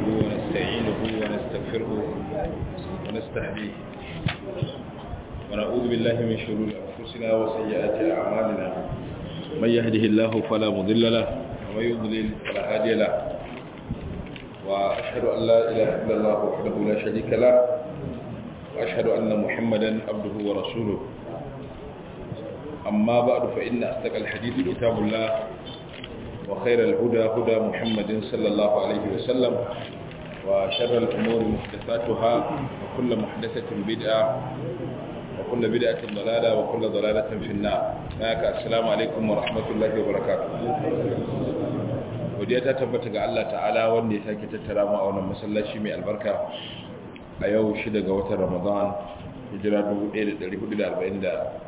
نحمده ونستعينه ونستغفره ونستهديه ونعوذ بالله من شرور أنفسنا وسيئات أعمالنا من يهده الله فلا مضل له ومن يضلل فلا هادي له وأشهد أن لا إله إلا الله وحده لا شريك له وأشهد أن محمدا عبده ورسوله أما بعد فإن أصدق الحديث كتاب الله وخير الهدى هدى محمد صلى الله عليه وسلم وشر الأمور محدثاتها وكل محدثة بدعة وكل بدعة ضلالة وكل ضلالة في النار هناك السلام عليكم ورحمة الله وبركاته ودي تتبت ga Allah ta'ala wanda ya sake tattara mu a wannan masallaci mai albarka a yau shida ga watan Ramadan hijira 1445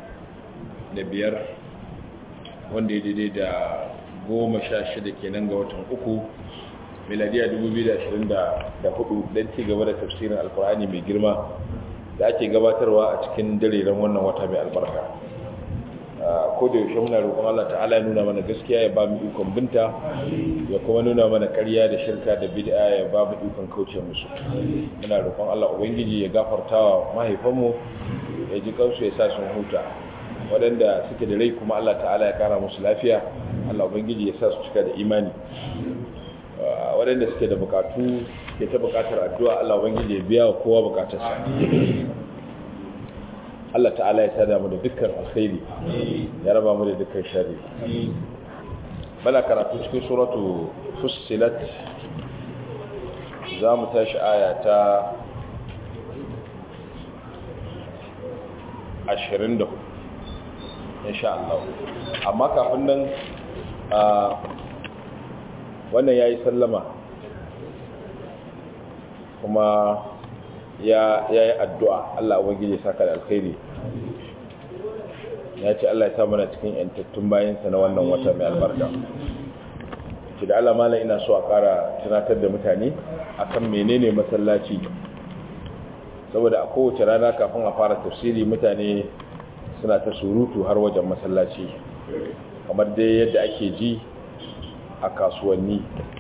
wanda ya daidai da goma sha shida kenan ga watan uku miladiya 2024 don ci gaba da tafsirin alkur'ani mai girma da ake gabatarwa a cikin dalilan wannan wata mai albarka ko da yaushe muna roƙon Allah ta'ala ya nuna mana gaskiya ya ba mu ikon binta ya kuma nuna mana ƙarya da shirka da bid'a ya ba mu ikon kauce musu muna roƙon Allah ubangiji ya gafartawa mahaifanmu ya ji kansu ya sa sun huta waɗanda suke da rai kuma Allah ta'ala ya kara musu lafiya Allah ubangiji ya sa su cika da imani waɗanda suke da bukatu ke ta bukatar addu'a Allah ubangiji ya biya wa kowa bukatarsa Allah ta'ala ya sada mu da dukkan alkhairi ya raba mu da dukkan shari bala karatu cikin suratu fussilat za mu tashi aya ta 24 insha Allah amma kafin nan wannan yayi sallama kuma ya yayi addu'a Allah ubangiji saka da alkhairi ya ce Allah ya sa mana cikin yantattun bayansa na wannan wata mai albarka ki da Allah mala ina so a kara tunatar da mutane akan menene masallaci saboda a kowace rana kafin a fara tafsiri mutane suna ta surutu har wajen masallaci kamar dai yadda ake ji a kasuwanni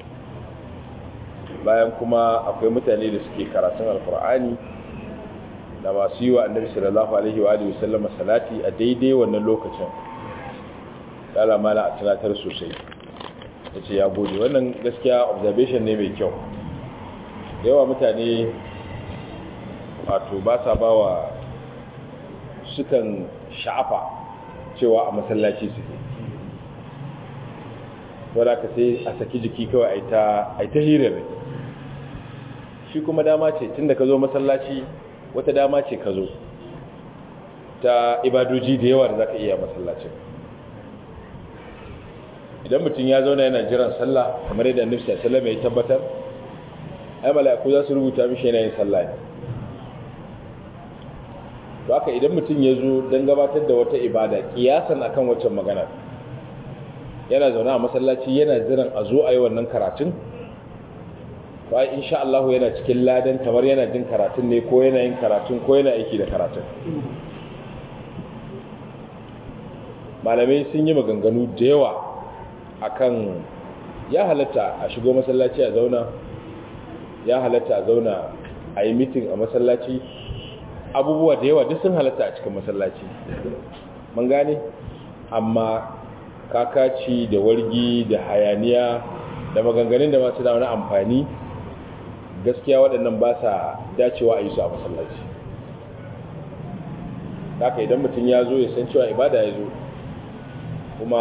bayan kuma akwai mutane da suke karatun alkur'ani da masu yi wa annabi sallallahu alaihi wa alihi wasallama salati a daidai wannan lokacin dala mala a tunatar sosai ya ce ya gode wannan gaskiya observation ne mai kyau da yawa mutane wato ba sa ba wa sukan sha'afa cewa a masallaci suke wadda ka sai a saki jiki kawai a ta hirar shi kuma dama ce tun da ka zo masallaci wata dama ce ka zo ta ibadoji da yawa da za ka iya masallacin idan mutum ya zauna yana jiran sallah kamar yadda nufsa salama ya tabbatar ai mala'iku za su rubuta mishi yana yin sallah ne to haka idan mutum ya zo don gabatar da wata ibada kiyasan akan waccan magana yana zaune a masallaci yana jiran a zo a yi wannan karatun to ai insha Allah yana cikin ladan kamar yana jin karatun ne ko yana yin karatun ko yana aiki da karatun malamai sun yi maganganu da yawa akan ya halatta a shigo masallaci a zauna ya halatta a zauna a yi mitin a masallaci abubuwa da yawa duk sun halatta a cikin masallaci mun gane amma kakaci da wargi da hayaniya da maganganun da masu da wani amfani gaskiya waɗannan ba sa dacewa a yi su a masallaci haka idan mutum ya zo ya san cewa ibada ya zo kuma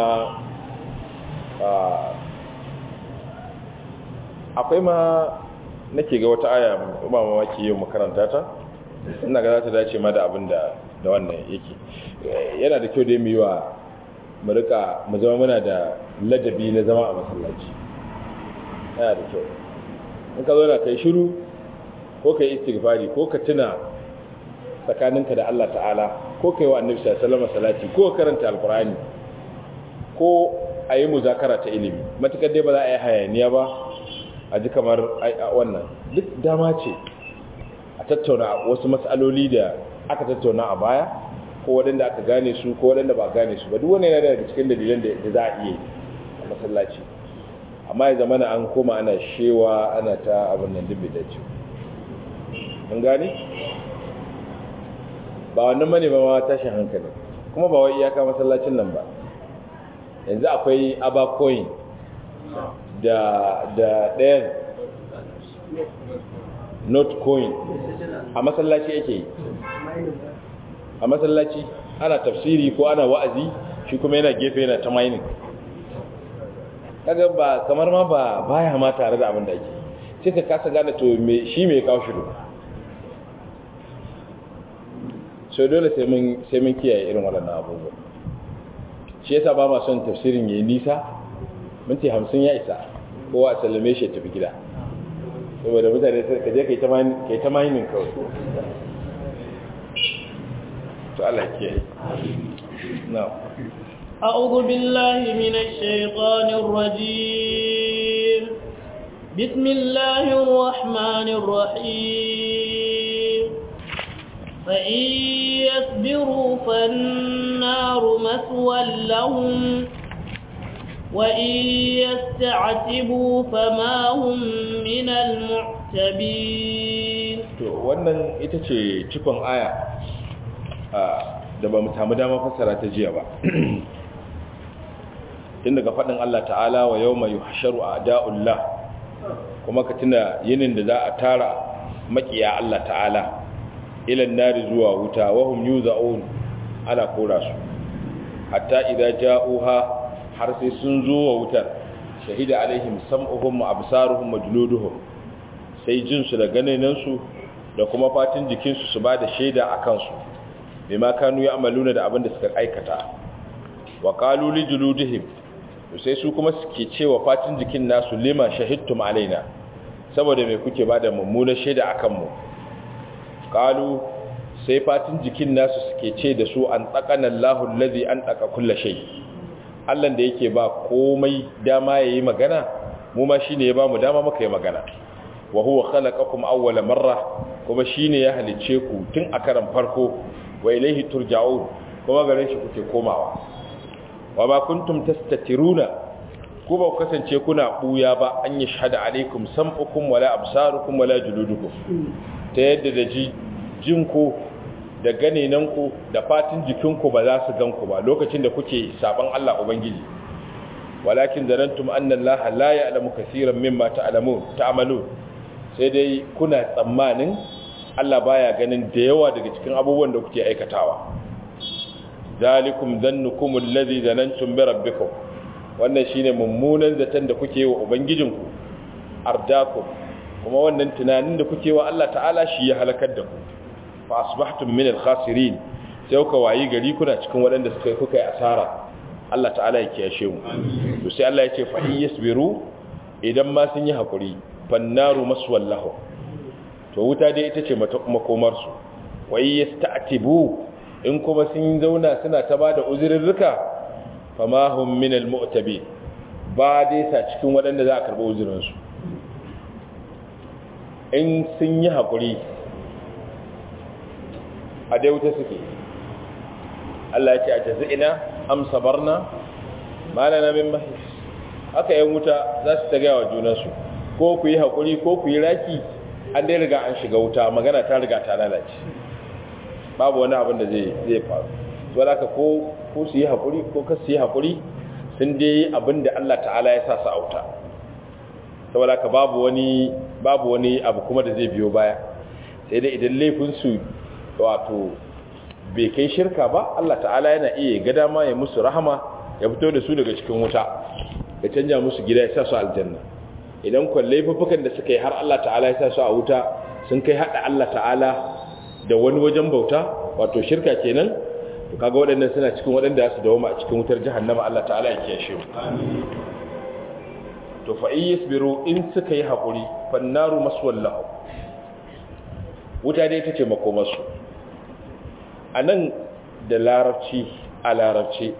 akwai ma nake ga wata aya ba mamaki yau makaranta ta ina ga za ta dace ma da abin da da wannan yake yana da kyau da mu yi wa mu rika mu zama muna da ladabi na zama a masallaci yana da kyau in ka zo na kai shiru ko kai istighfari ko ka tuna tsakaninka da Allah ta'ala ko kai wa annabi sallallahu alaihi salati ko karanta alqur'ani ko a yi muzakara ta ilimi matukar dai ba za a yi hayaniya ba a ji kamar wannan duk dama ce a tattauna wasu matsaloli da aka tattauna a baya ko waɗanda aka gane su ko waɗanda ba gane su ba duk wani yana daga cikin dalilan da za a iya a masallaci amma ya zama an koma ana shewa ana ta abin nan dubi da ce an gani ba wannan mane ba ma tashin hankali kuma ba wai iyaka masallacin nan ba yanzu akwai abacoin da da ɗayan notcoin a masallaci yake yi a masallaci ana tafsiri ko ana wa'azi shi kuma yana gefe yana ta mining kaga ba kamar ma ba baya ma tare da abin da ake sai ka kasa gane to me shi me kawo shiru so dole sai mun sai mun kiyaye irin waɗannan abubuwa shi yasa ba ma son tafsirin yayi nisa minti 50 ya isa kowa a sallame shi ya tafi gida saboda mutane sai ka je kai ta mining kai ta mining kawai to Allah ke na'am أعوذ بالله من الشيطان الرجيم بسم الله الرحمن الرحيم فإن يصبروا فالنار مثوى لهم وإن يستعتبوا فما هم من المعتبين to wannan ita ce cikon aya da ba mu samu dama fassara ta jiya ba tun daga faɗin Allah ta'ala wa yau mai hasharu a da'ullah kuma ka tuna yinin da za a tara makiya Allah ta'ala ilan nari zuwa wuta wahum yuza'un ana kora su hatta idan ja'uha har sai sun zo wa wutar shahida alaihim sam'uhum wa absaruhum wa juluduhum sai jinsu da ganinansu da kuma fatin jikinsu su ba da shaida a kansu bima kanu ya'maluna da abin da suka aikata wa qalu li juludihim sai su kuma suke cewa fatin jikin nasu lima shahidtum alaina saboda me kuke bada mummunar shaida akan mu qalu sai fatin jikin nasu suke ce da su an tsakana Allahu allazi an tsaka kullu shay Allah da yake ba komai dama yayi magana mu ma shine ya ba mu dama muka yi magana wa huwa khalaqakum awwala marra kuma shine ya halice ku tun a karan farko wa ilaihi turja'un kuma gare shi kuke komawa wa ma kuntum tastatiruna ku ba kasance kuna buya ba an yi shahada alaikum sam'ukum wala absarukum wala juludukum ta yadda da ji jinku da ganenanku da fatin jikinku ba za su ganku ba lokacin da kuke saban Allah ubangiji walakin zanantum anna Allah la ya'lamu kaseeran mimma ta'lamun ta'malun sai dai kuna tsammanin Allah baya ganin da yawa daga cikin abubuwan da kuke aikatawa zalikum dhannukum alladhi dhanantum bi rabbikum wannan shine mummunan zaton da kuke wa ubangijinku ardakum kuma wannan tunanin da kuke wa Allah ta'ala shi ya halakar da ku fa asbahtum min al-khasirin sai kuka wayi gari kuna cikin waɗanda suka kuka yi asara Allah ta'ala ya kiyashe mu to sai Allah ya ce fa in yasbiru idan ma sun yi hakuri fannaru maswallahu to wuta dai ita ce makomar su wai yasta'tibu in kuma sun zauna suna ta bada uzurirruka fama hum min almu'tabi ba dai sa cikin waɗanda za a karɓi uzurin su in sun yi hakuri a dai wuta suke Allah ya ce a jazi'ina am sabarna malana min mahis haka yan wuta za su ta gaya wa junansu ko ku yi haƙuri ko ku yi raki an dai riga an shiga wuta magana ta riga ta lalace babu wani abin da zai faru zuwa haka ko ko su yi haƙuri ko ka su yi haƙuri sun dai abin da Allah ta'ala ya sa su a wuta saboda haka babu wani babu wani abu kuma da zai biyo baya sai dai idan laifinsu wato bai kai shirka ba Allah ta'ala yana iya ga dama ya musu rahama ya fito da su daga cikin wuta ya canja musu gida ya sa su aljanna idan kwalle fufukan da suka yi har Allah ta'ala ya sa su a wuta sun kai hada Allah ta'ala da wani wajen bauta wato shirka kenan to kaga waɗannan suna cikin waɗanda su dawo a cikin wutar jahannama Allah ta'ala ya kiyashe mu to fa in yasbiru in suka yi hakuri fannaru maswallahu wuta dai tace makomarsu anan da larabci a larabci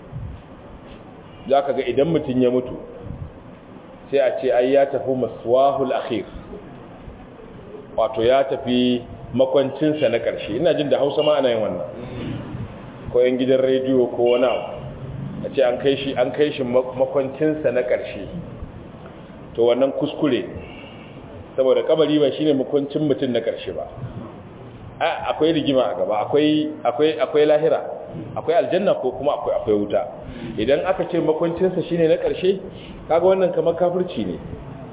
za ka ga idan mutum ya mutu sai a ce ai ya tafi maswahul akhir wato ya tafi makwancinsa na ƙarshe ina jin da hausa ma ana yin wannan ko yan gidan rediyo ko wani abu a ce an kai shi an kai shi makwancinsa na ƙarshe to wannan kuskure saboda kabari ba shine mukuncin mutum na karshe ba akwai rigima a gaba akwai akwai akwai lahira akwai aljanna ko kuma akwai akwai wuta idan aka ce makuncinsa shine na karshe kaga wannan kamar kafirci ne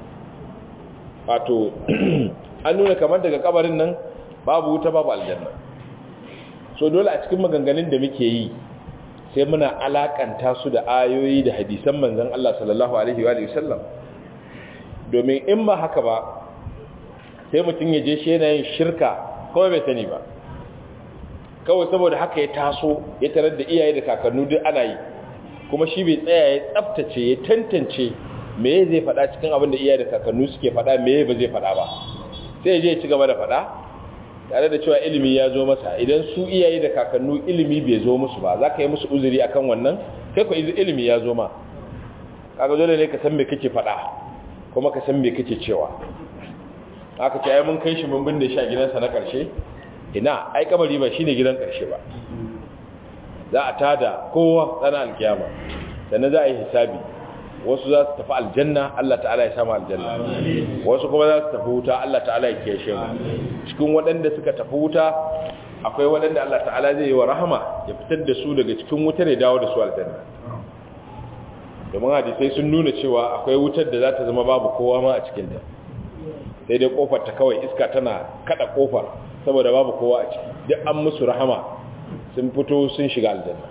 wato an nuna kamar daga kabarin nan babu wuta babu aljanna so dole a cikin maganganun da muke yi sai muna alakanta su da ayoyi da hadisan manzon Allah sallallahu alaihi wa sallam domin in ba haka ba sai mutum ya je shi yana yin shirka kuma bai sani ba kawai saboda haka ya taso ya tarar da iyaye da kakannu duk ana yi kuma shi bai tsaya ya tsaftace ya tantance me zai faɗa cikin abin da iyaye da kakannu suke faɗa me ba zai faɗa ba sai je ya ci gaba da faɗa tare da cewa ilimi ya zo masa idan su iyaye da kakannu ilimi bai zo musu ba za ka yi musu uzuri akan wannan kai ko ilimi ya zo ma kaga dole ne ka san me kake faɗa kuma ka san me kake cewa aka ce ai mun kai shi mun binne shi a gidansa na ƙarshe ina ai kabari ba shine gidan ƙarshe ba za a tada kowa tsana alkiyama sannan za a yi hisabi wasu za su tafi aljanna Allah ta'ala ya samu aljanna wasu kuma za su tafi wuta Allah ta'ala ya kiyashe mu cikin waɗanda suka tafi wuta akwai waɗanda Allah ta'ala zai yi wa rahama ya fitar da su daga cikin wutar ya dawo da su aljanna domin hadisai sun nuna cewa akwai wutar da za ta zama babu kowa ma a cikin ta sai dai kofar ta kawai iska tana kada kofar saboda babu kowa a ciki duk an musu rahama sun fito sun shiga aljanna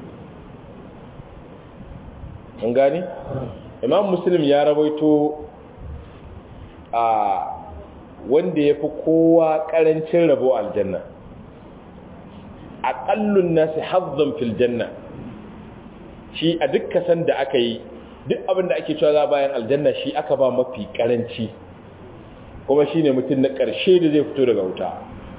an gani imam muslim ya rawaito a wanda ya fi kowa karancin rabo aljanna aƙallun nasi hazzon fil janna shi a duk kasan da aka yi duk abin da ake cewa za bayan aljanna shi aka ba mafi karanci kuma shi ne mutum na ƙarshe da zai fito daga wuta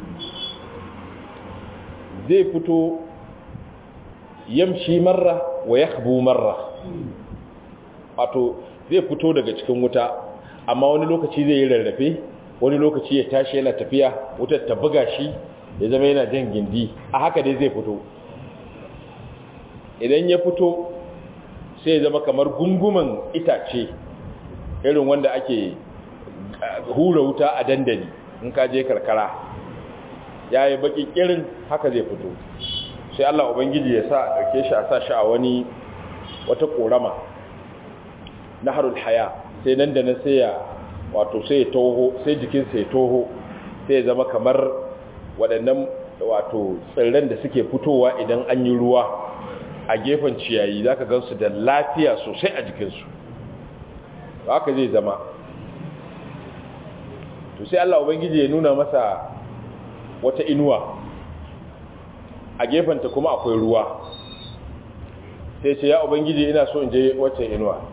zai fito yamshi marra wa ya marra wato zai fito daga cikin wuta amma wani lokaci zai yi rarrafe wani lokaci ya tashi yana tafiya wutar ta buga shi ya zama yana jan gindi a haka dai zai fito idan ya fito sai ya zama kamar gunguman itace irin wanda ake hura wuta a dandali in ka je karkara ya yi baki kirin haka zai fito sai Allah Ubangiji ya sa a ɗauke shi a sa shi a wani wata ƙorama na harul haya sai nan da nan sai ya wato sai ya toho sai jikinsa ya toho sai ya zama kamar waɗannan wato tsirran da suke fitowa idan an yi ruwa a gefen ciyayi za ka gansu da lafiya sosai a jikinsu haka zai zama to sai Allah Ubangiji ya nuna masa wata inuwa a gefenta kuma akwai ruwa sai ce ya Ubangiji ina so in je wacce inuwa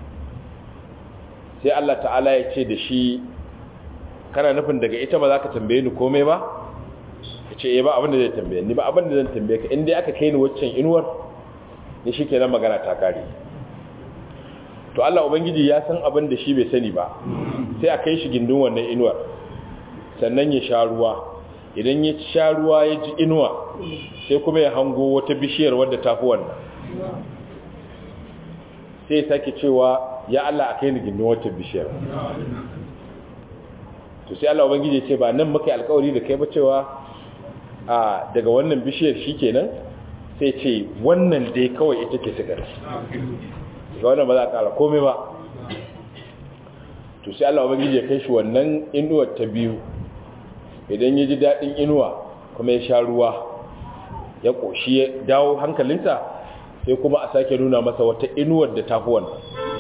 sai Allah ta'ala ya ce da shi kana nufin daga ita ba za ka tambaye ni komai ba ya ce eh ba abinda zai tambaye ni ba abinda zan tambaye ka inda aka kai ni waccan inuwar ni shi kenan magana ta kare to Allah Ubangiji ya san abin da shi bai sani ba sai a kai shi gindin wannan inuwar sannan ya sha ruwa idan ya sha ruwa ya ji inuwa sai kuma ya hango wata bishiyar wadda ta fi wannan sai ya sake cewa ya Allah a kai ni gindin wata bishiyar to sai Allah Ubangiji ya ce ba nan muka yi alkawari da kai ba cewa a daga wannan bishiyar shi kenan sai ce wannan dai kawai ita ce sigar ga wannan ba za a kara komai ba to sai Allah ubangiji ya kai shi wannan inuwar ta biyu idan ya ji daɗin inuwa kuma ya sha ruwa ya ƙoshi ya dawo hankalinsa sai kuma a sake nuna masa wata inuwar da tafi wannan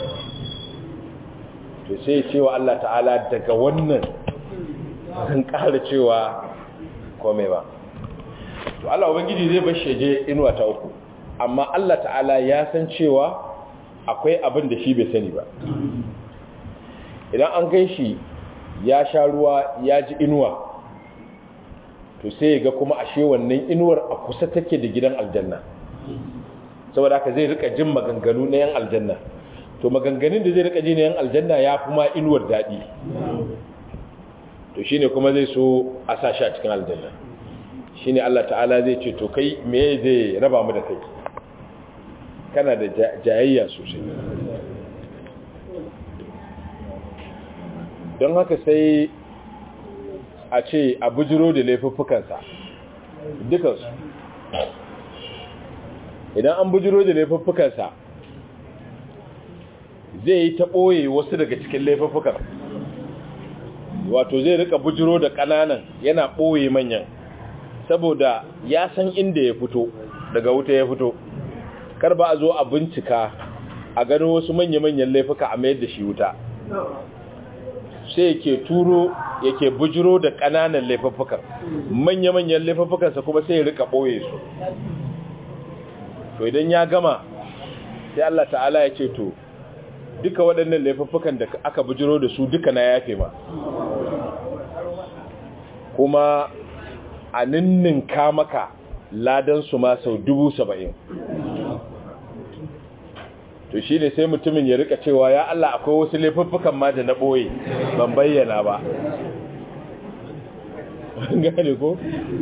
to sai ya cewa Allah ta'ala daga wannan zan ƙara cewa komai ba to Allah ubangiji zai bar shi je inuwa ta uku amma Allah ta'ala ya san cewa akwai abin da shi bai sani ba idan an kai shi ya sha ruwa ya ji inuwa to sai ga kuma ashe wannan inuwar a kusa take da gidan aljanna saboda haka zai rika jin maganganu na yan aljanna to maganganun da zai rika ji na yan aljanna ya fi ma inuwar daɗi to shine kuma zai so a sa shi a cikin aljanna shine Allah ta'ala zai ce to kai me zai raba mu da kai kana da jayayya sosai don haka sai a ce a bujiro da laifuffukansa dukansu idan an bujiro da laifuffukansa zai yi ta ɓoye wasu daga cikin laifuffukan wato zai rika bujiro da ƙananan yana ɓoye manyan saboda ya san inda ya fito daga wuta ya fito kar ba a zo a bincika a gano wasu manya-manyan laifuka a mayar da shi wuta sai yake turo yake bujiro da ƙananan laifuffukan manya-manyan laifuffukansa kuma sai ya rika ɓoye su to idan ya gama sai Allah ta'ala ya ce to duka waɗannan laifuffukan da aka bujiro da su duka na yafe ma kuma a ninninka maka ladansu ma sau dubu saba'in to shi ne sai mutumin ya rika cewa ya Allah akwai wasu laifuffukan ma da na ɓoye ban bayyana ba gane ko?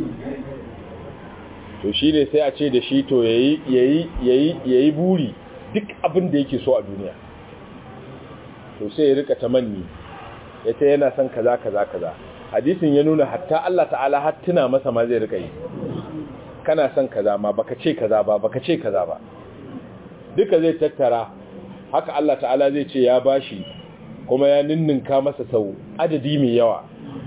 to shi ne sai a ce da shi to ya yi buri duk abin da yake so a duniya to sai ya rika tamanni ya ce yana son kaza kaza kaza hadisin ya nuna hatta Allah ta'ala har tuna masa ma zai rika yi kana son kaza ma baka ce kaza ba baka ce kaza ba duka zai tattara haka Allah ta'ala zai ce ya bashi kuma ya ninninka masa sau adadi mai yawa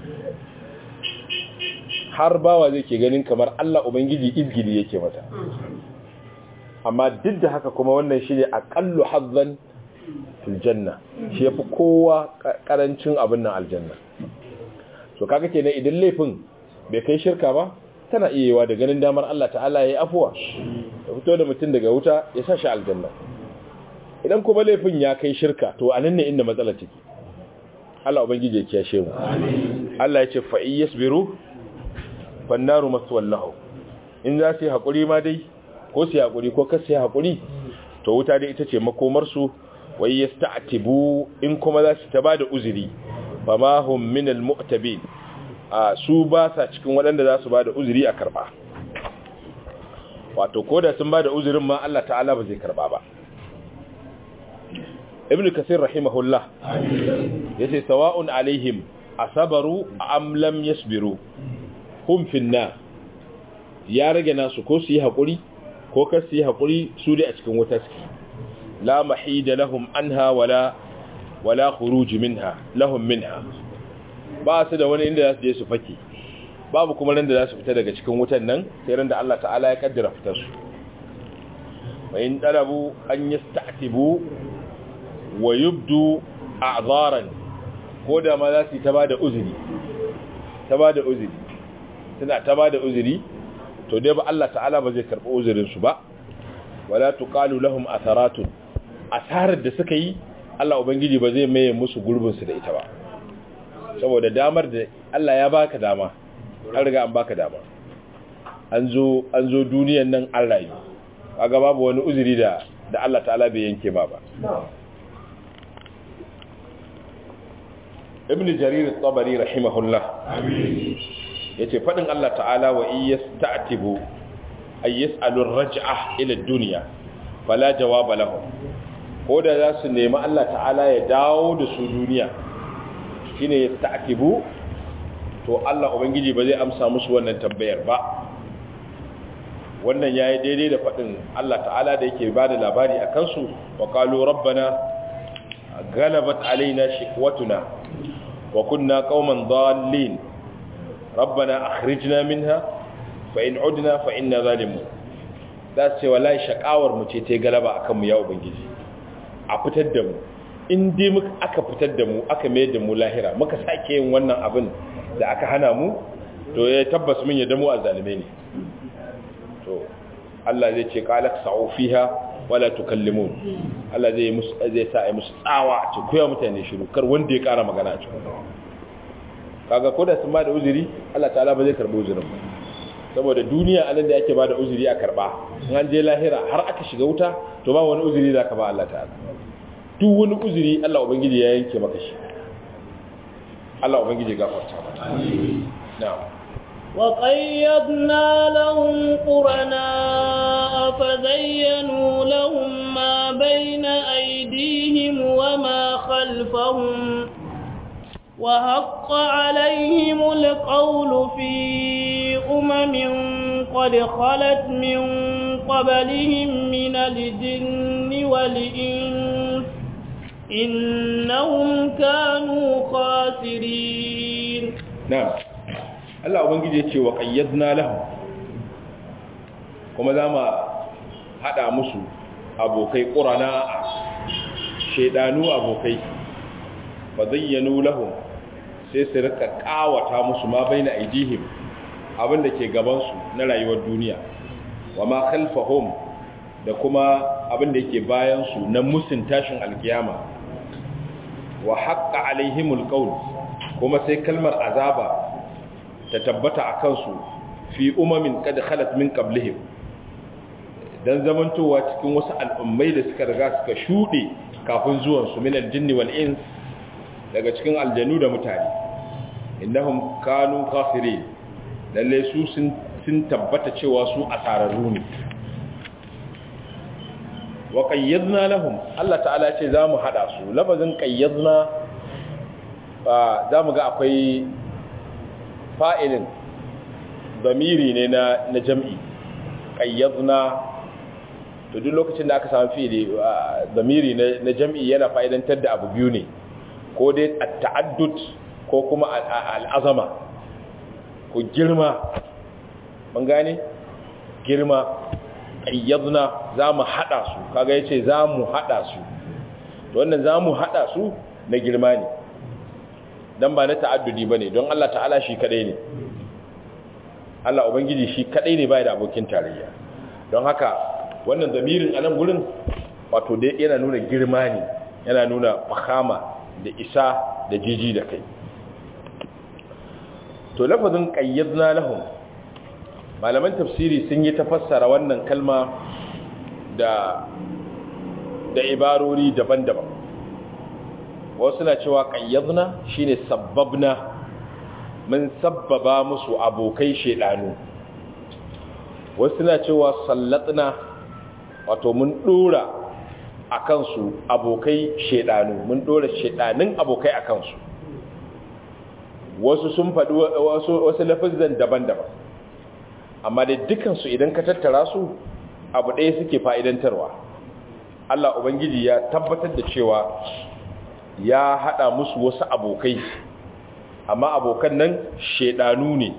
har bawa zai ke ganin kamar Allah Ubangiji izgili yake mata amma duk da haka kuma wannan shi ne aƙallu hazzan filjanna shi ya fi kowa ƙarancin abin nan aljanna so kaga kenan idan laifin bai kai shirka ba tana iya yiwa da ganin damar Allah ta'ala ya yi afuwa ya fito da mutum daga wuta ya sa shi aljanna idan kuma laifin ya kai shirka to a nan ne inda matsalar take Allah ubangiji ya kiyashe mu Allah ya ce fa yasbiru fannaru maswallahu in za su yi haƙuri ma dai ko su yi haƙuri ko kasu yi haƙuri to wuta dai ita ce makomarsu wai ya sta'atibu in kuma za su ta ba da uzuri ba ma hum min al-mu'tabin a su ba sa cikin waɗanda za su ba da uzuri a karɓa wato ko da sun ba da uzurin ma Allah ta'ala ba zai karɓa ba ibn kasir rahimahullah yace sawa'un alaihim asabaru am lam yasbiru hum finna ya rage nasu ko su yi haƙuri ko kar su yi haƙuri su dai a cikin wuta suke la mahida lahum anha wala wala khuruj minha lahum minha ba su da wani inda za su je su fake babu kuma ran da za su fita daga cikin wutan nan sai ran da Allah ta'ala ya kaddara fitar su wa in talabu an yasta'tibu wa yubdu a'zaran ko da ma za su yi ta bada uzuri ta bada uzuri suna ta bada uzuri to dai ba Allah ta'ala ba zai karɓi uzurin su ba wala tuqalu lahum atharatun asarar da suka yi Allah ubangiji ba zai maye musu gurbin su da ita ba saboda damar da Allah ya baka dama an riga an baka dama an zo an zo duniyan nan an rayu kaga babu wani uzuri da da Allah ta'ala bai yanke ba ba ibn jarir at-tabari rahimahullah yace fadin Allah ta'ala wa iyasta'tibu ay yas'alu ar-raj'ah ila ad-dunya fala jawaba lahum ko da za su nemi Allah ta'ala ya dawo da su duniya shine yasta'tibu to Allah ubangiji ba zai amsa musu wannan tambayar ba wannan yayi daidai da fadin Allah ta'ala da yake bada labari akan su wa qalu rabbana galabat alaina shiqwatuna wa kunna qauman dallin rabbana akhrijna minha fa in udna fa inna zalimun da ce wallahi shakawar mu ce ta galaba akan mu ya ubangiji a fitar da mu in dai muka aka fitar da mu aka mai da mu lahira muka sake yin wannan abin da aka hana mu to ya tabbas mun yadda mu azzalime ne to Allah zai ce qalak sa'u fiha wala tukallimun Allah zai musu zai sa ai musu tsawa a ce koya mutane shiru kar wanda ya kara magana a cikin kaga ko da sun ba da uzuri Allah ta'ala ba zai karbi uzurin ba saboda duniya anan da yake ba da uzuri a karba in an je lahira har aka shiga wuta to ba wani uzuri da ka ba Allah ta'ala duk wani uzuri Allah ubangiji ya yanke maka shi Allah ubangiji gafarta mata na'am وقيضنا لهم قرناء فزينوا لهم ما بين أيديهم وما خلفهم وحق عليهم القول في أمم قد خلت من قبلهم من الجن والإنس إنهم كانوا خاسرين نعم Allah Ubangiji ya ce wa ƙayyadna lahum kuma za mu haɗa musu abokai ƙurana a shaidanu abokai fa zayyanu lahum sai su rika ƙawata musu ma bai na aidihim abinda ke gabansu na rayuwar duniya wa ma khalfahum da kuma abinda yake bayansu na musun tashin alkiyama wa haqqa alaihimul qawl kuma sai kalmar azaba ta tabbata a kansu fi umamin kada khalat min qablihim dan zamantowa cikin wasu al'ummai da suka riga suka shude kafin zuwan su min aljinni wal ins daga cikin aljanu da mutane innahum kanu kafirin lalle su sun sun tabbata cewa su asararru ne wa qayyadna lahum Allah ta'ala ce zamu hada su lafazin qayyadna zamu ga akwai fa'ilin zamiri ne na na jam'i qayyadna to duk lokacin da aka samu fi'ili zamiri na na jam'i yana fa'idantar da abu biyu ne ko dai at-ta'addud ko kuma al-azama ko girma mun gane girma qayyadna zamu hada su kaga yace zamu hada su to wannan zamu hada su na girma ne dan ba na ta'addudi bane don Allah ta'ala shi kadai ne Allah ubangiji shi kadai ne bai da abokin tarayya don haka wannan zamirin anan gurin wato dai yana nuna girma ne yana nuna fahama da isa da jiji da kai to lafazin qayyadna lahum malaman tafsiri sun yi tafassara wannan kalma da da ibarori daban-daban wasu na cewa qayyadna shine sabbabna mun sabbaba musu abokai shedanu wasu na cewa sallatna wato mun dora akan su abokai shedanu mun dora shedanin abokai akan su wasu sun faɗi wasu wasu lafazan daban-daban amma dai dukansu idan ka tattara su abu ɗaya suke fa'idantarwa Allah Ubangiji ya tabbatar da cewa ya haɗa musu wasu abokai amma abokan nan shaidanu ne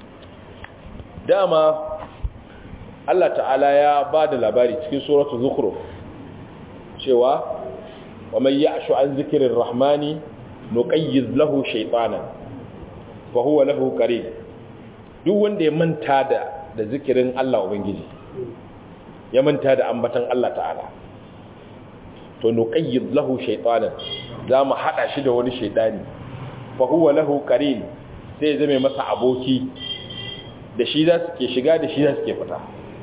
dama Allah ta'ala ya ba da labari cikin suratu zukuru cewa wa mai ya ashu an zikirin rahmani nuƙayyiz lahu shaitanan fa huwa lahu qarin duk wanda ya manta da da zikirin Allah Ubangiji ya manta da ambatan Allah ta'ala to nuqayyid lahu shaytanan zamu hada shi da wani shaytani fa huwa lahu qarin sai ya zame masa aboki da shi za su ke shiga da shi za su ke fita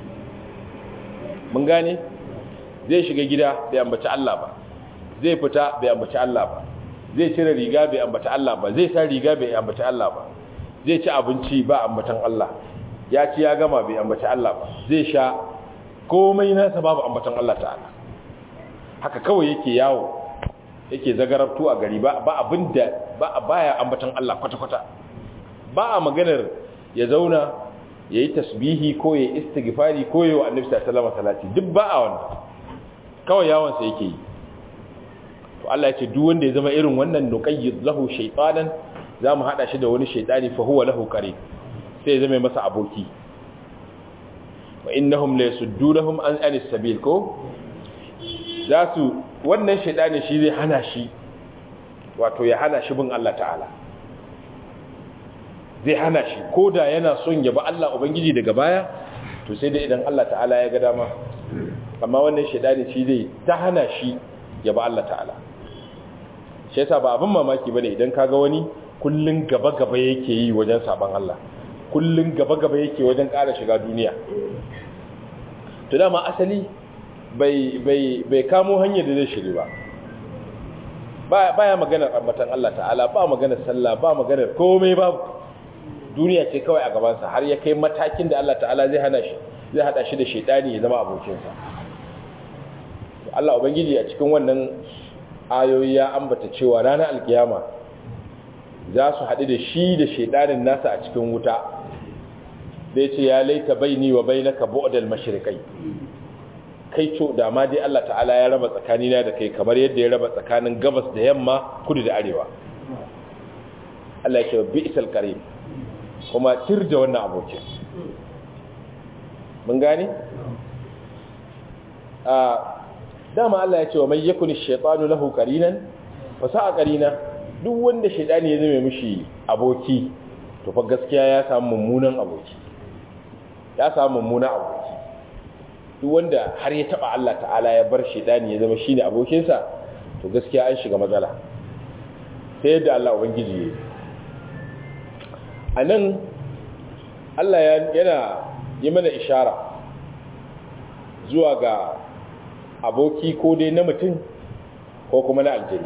mun gane zai shiga gida bai ambaci Allah ba zai fita bai ambaci Allah ba zai cire riga bai ambaci Allah ba zai sa riga bai ambaci Allah ba zai ci abinci ba ambatan Allah ya ci ya gama bai ambaci Allah ba zai sha komai nasa babu ambatan Allah ta'ala haka kawai yake yawo yake zagarabtu a gari ba abinda ba baya ambatan Allah kwata-kwata ba a maganar ya zauna ya yi tasbihi ko ya istighfari ko ya wa annabi sallallahu alaihi duk ba a wannan kawai yawon sa yake yi to Allah ya ce duk wanda ya zama irin wannan nuqayyid lahu shaytanan zamu hada shi da wani shaytani fa huwa lahu qarin sai ya zama masa aboki wa innahum la yasuddunahum an anis sabil ko za su wannan shaidani shi zai hana shi wato ya hana shi bin Allah ta'ala zai hana shi ko da yana son ya ba Allah ubangiji daga baya to sai dai idan Allah ta'ala ya ga dama amma wannan shaidani shi zai ta hana shi ya ba Allah ta'ala shi yasa ba abin mamaki bane idan kaga wani kullun gaba gaba yake yi wajen saban Allah kullun gaba gaba yake wajen ƙara shiga duniya to dama asali bai bai bai kamo hanyar da zai shiri ba baya maganar ambatan Allah ta'ala ba maganar sallah ba maganar komai ba duniya ce kawai a gabansa har ya kai matakin da Allah ta'ala zai hana shi zai hada shi da shaidani ya zama abokinsa Allah ubangiji a cikin wannan ayoyi ya ambata cewa ranar alkiyama za su haɗu da shi da shaidanin nasa a cikin wuta zai ce ya laita baini wa bainaka bu'dal mashriqai kai co da ma dai Allah ta'ala ya raba tsakanina da kai kamar yadda ya raba tsakanin gabas da yamma kudu da arewa Allah ya ce bi'sal qarin kuma tir da wannan abokin mun gane a dama Allah ya ce wa may yakuni shaytanu lahu qarinan fa sa'a qarina duk wanda shaytani ya zame mishi aboki to fa gaskiya ya samu mummunan aboki ya samu mummunan aboki duk wanda har ya taba Allah ta'ala ya bar shaytani ya zama shine abokinsa to gaskiya an shiga matsala sai yadda Allah ubangiji yayi anan Allah yana yi mana ishara zuwa ga aboki ko dai na mutum ko kuma na aljani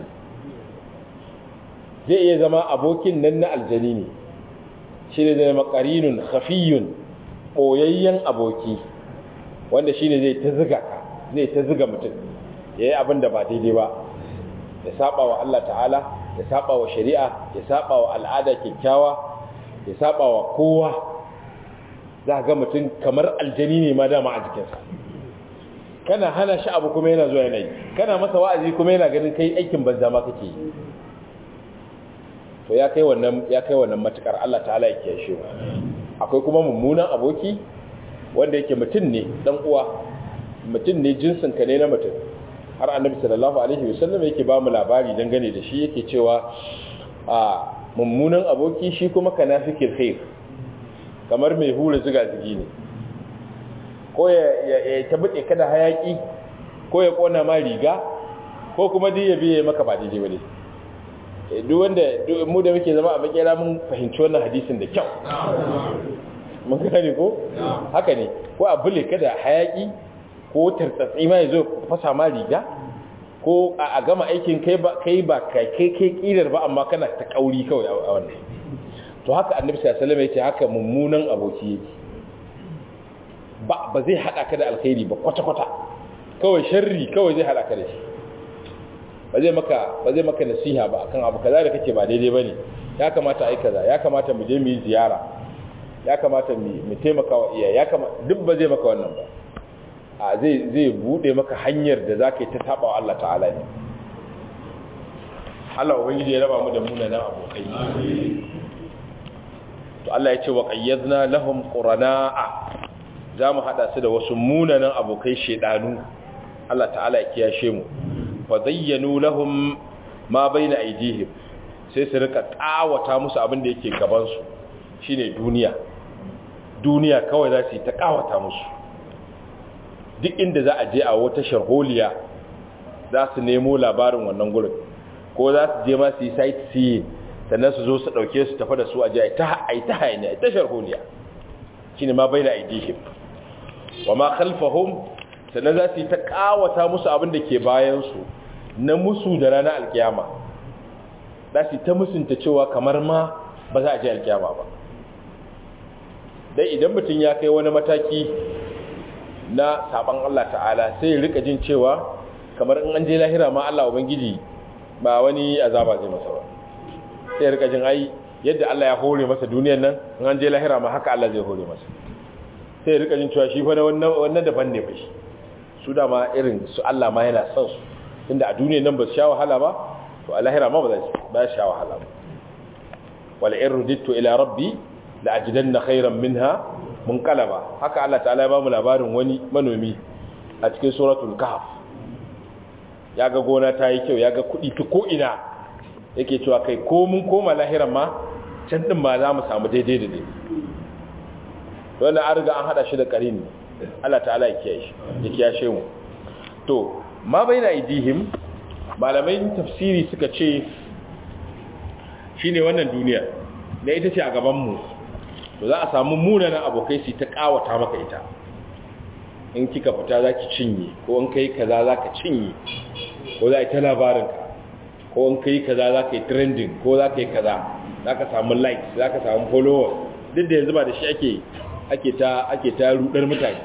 zai iya zama abokin nan na aljani ne shi ne zai makarinun khafiyun ɓoyayyen aboki wanda shi ne zai ta ziga ka zai ta ziga mutum ya yi abin da ba daidai ba ya saba wa Allah ta'ala ya saba wa shari'a ya saba wa al'ada kyakkyawa ya saba wa kowa za ga mutum kamar aljani ne ma dama a jikinsa kana hana shi abu kuma yana zuwa yanayi kana masa wa'azi kuma yana ganin kai aikin banza ma kake yi to ya kai wannan ya kai wannan matukar Allah ta'ala ya kiyashe mu akwai kuma mummunan aboki wanda yake mutum ne dan uwa mutum ne jinsin ka ne na mutum har annabi sallallahu alaihi wasallam yake ba mu labari dangane da shi yake cewa a mummunan aboki shi kuma kanafikil khair kamar mai hura ziga zigi ne ko ya tabbate ka da hayaki ko ya kona ma riga ko kuma duk ya biye maka ba daidai bane duk wanda mu da muke zama a makera mun fahimci wannan hadisin da kyau mun gane ko haka ne ko a bule ka da hayaki ko tartsatsi ma yazo fasa ma riga ko a gama aikin kai ba kai ba kai kai kirar ba amma kana ta kauri kawai a wannan to haka annabi sallallahu alaihi wasallam yace haka mummunan aboki yake ba ba zai hada ka da alkhairi ba kwata kwata kawai sharri kawai zai hada ka da shi ba zai maka ba zai maka nasiha ba akan abu kaza da kake ba daidai bane ya kamata ai kaza ya kamata mu je mu yi ziyara ya kamata mu mu taimaka wa iyaye ya kamata duk ba zai maka wannan ba a zai zai bude maka hanyar da zaka yi ta saba wa Allah ta'ala ne Allah ubangiji ya raba mu da munanan abokai to Allah ya ce wa qayyadna lahum qurana'a zamu hada su da wasu munanan abokai shedanu Allah ta'ala ya kiyashe mu fa zayyanu lahum ma baina aydihim sai su rika kawata musu abin da yake gaban su shine duniya duniya kawai za su yi ta kawata musu duk inda za a je a wata sharholiya za su nemo labarin wannan gurin ko za su je ma su yi sightseeing sannan su zo su ɗauke su tafi da su a ji a yi ta hayani a ta sharholiya shi ne ma bai da aidihim wa ma khalfahum sannan za su yi ta ƙawata musu abin da ke bayansu na musu da ranar alkiyama za su yi ta musunta cewa kamar ma ba za a je alkiyama ba dai idan mutum ya kai wani mataki na saban Allah ta'ala sai ya rika jin cewa kamar in an je lahira ma Allah ubangiji ba wani azaba zai masa ba sai ya rika jin ai yadda Allah ya hore masa duniyar nan in an je lahira ma haka Allah zai hore masa sai ya rika jin cewa shi fa wannan wannan daban ne fa shi su da ma irin su Allah ma yana son su tunda a duniyar nan ba su sha wahala ba to a lahira ma ba za su ba sha wahala ba wala in rudittu ila rabbi la ajidanna khayran minha munqalaba haka Allah ta'ala ya ba mu labarin wani manomi a cikin suratul kahf ya ga gona ta yi kyau ya ga kuɗi ta ko'ina yake cewa kai ko mun koma lahiran ma can ɗin ma za mu samu daidai da daidai wanda an riga an haɗa shi da ƙarini Allah ta'ala ya kiyashe mu to ma bai na idihim malamai tafsiri suka ce shi ne wannan duniya na ita ce a gabanmu to za a samu munanan abokai su ta ƙawata maka ita in kika fita za ki cinye ko in kai kaza za ka cinye ko za a yi ta labarinka ko in kai kaza za ka yi trending ko za ka yi kaza za ka samu likes za ka samu followers duk da yanzu ba da shi ake ake ta ake ta rudar mutane